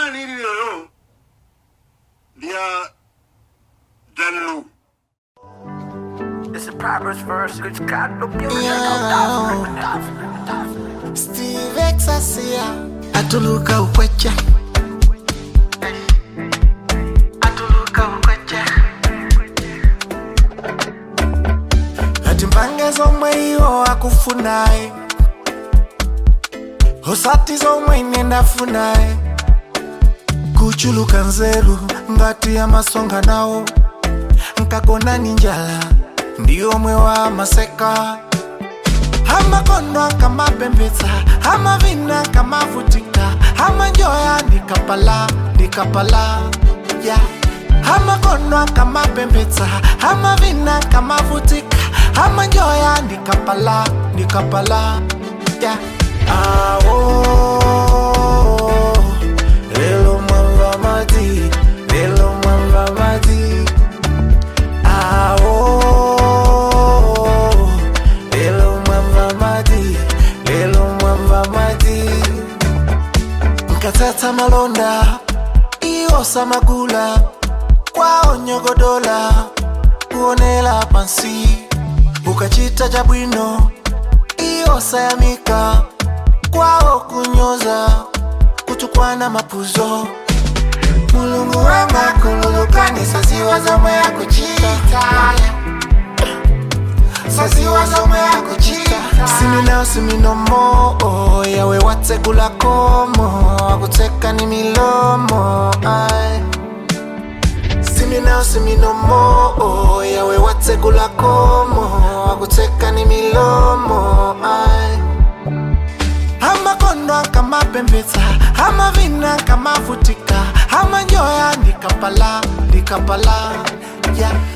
nilililo lya dallu It's a Proverbs verse, which God no beauty, Yeah. Steve Exasia atuluka ukwecha atuluka ukwecha ati mpange zomwe iwo akufunaye osati zomwe ine ndafunaye kuchuluka nzeru ngati ya masonga nawo nkakona ni njala ndiomwe wa maseka amakono akamapembedza amavina akamavutika amanjoya ndikapala ndikapala ya amakono akamapembedza amavina akamavutika amanjoya ndikapala ndikapala ya awo lelo mwamba mati lelo mwamba mati awo lelo mwamba mati lelo mwamba mati nkatata malonda iyosa magula kwao nyogodola kuonela pansi ukachita cha bwino iyosa yamika kwao kunyoza kutukwana mapuzo mulungu wanga kululukani saziwa zomwe yakuchita saziwa zomwe yakuchita siminao siminomo oh, yawe watsegula komo akuteka ni milomo ai siminao siminomo oh, yawe watsegula komo akuteka ni milomo ai amakono akamapembedza amavina akamavutika amanjoya ndikapala ndikapala ya